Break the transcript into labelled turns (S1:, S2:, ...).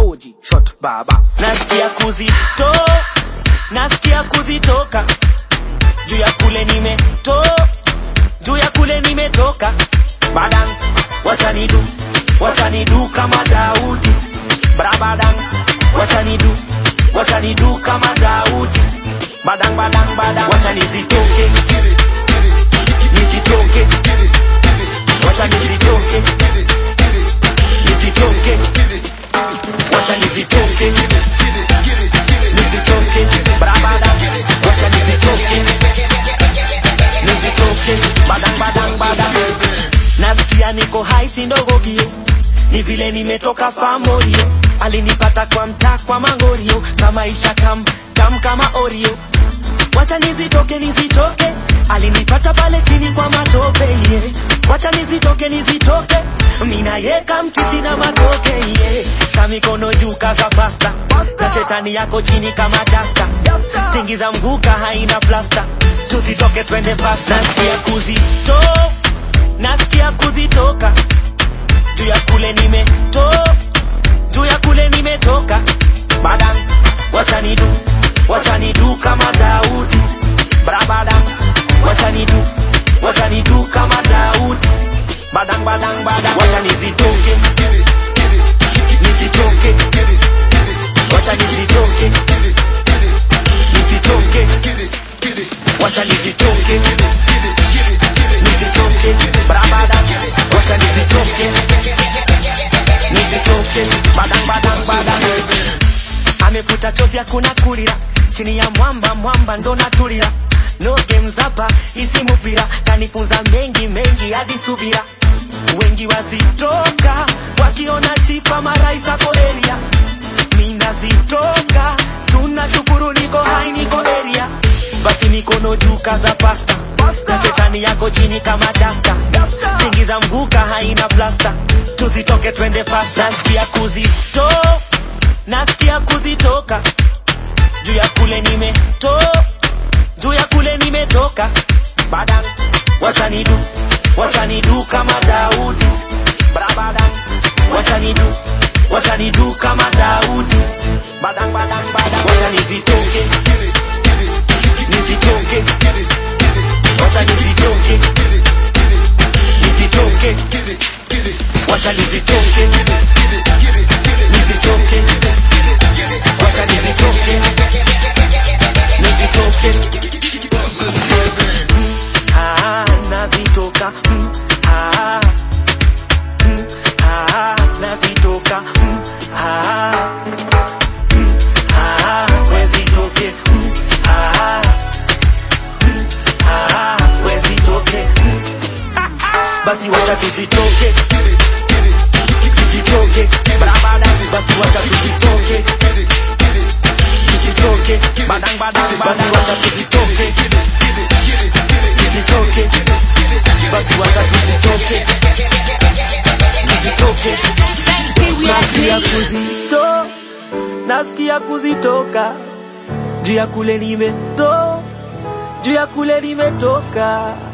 S1: oji shot baba
S2: nasikia kuzito nasikia kuzitoka juu ya kule nimeto juu ya kule nimetoka badan wachanidu wachanidu kama daudi brabadan wachanidu wachanidu kama daudi badan badan badan wachanizitoke nisitoke wachanizitoke nisitoke wachanizitoke nisitoke brabada wacha nisitoke nisitoke badang badang badang nasikia niko hai sindogo gio ni vile nimetoka famorio alinipata kwa mtaa kwa mangorio za maisha kam kam kama orio wacha nizitoke nizitoke alinipata pale chini kwa matope yeah. wacha nizitoke nizitoke mina yeka mkisi na matoke yeah. sa mikono juu kaza pasta na shetani yako chini kama dasta tingiza mguka haina plasta tuzitoke twende fast nasikia kuzito nasikia kuzitoka juu ya kule nimeto juu ya kule nimetoka badan wachanidu wachanidu kama daudi brabadan wachanidu wachanidu kama daudi badang badang badang wachanizitoke nisitoke wachanizitoke nisitoke wachanizitoke nisitoke brabadan wachanizitoke nisitoke badang badang badang amefuta chozi hakuna kulira chini ya mwamba mwamba ndo natulira no games hapa isi mupira kanifunza mengi mengi hadi subira wengi wazitoka wakiona chifa marais ako area minazitoka tunashukuru niko hai niko area basi mikono juu kaza pasta na shetani yako chini kama dasta tingiza mguka haina plasta tuzitoke twende fast nasikia kuzito nasikia kuzitoka juu ya kule nimeto juu ya kule nimetoka badan wachanidu wachanidu kama daudi brabadan wachanidu wachanidu kama daudi badan badan badan wachanizitoke nisitoke wachanizitoke nisitoke wachanizitoke nisitoke wachanizitoke nisitoke ah, nazitoka mm, ah, mm, ah, nazitoka mm, ah, mm, ah, wezitoke mm, ah, mm, ah, wezitoke mm. basi wacha tuzitoke tuzitoke barabara basi wacha tuzitoke tuzitoke badang badang basi wacha tuzitoke tuzitoke basi wacha tuzitoke tuzitoke nasikia kuzito nasikia kuzitoka juu ya kule nimeto juu ya kule nimetoka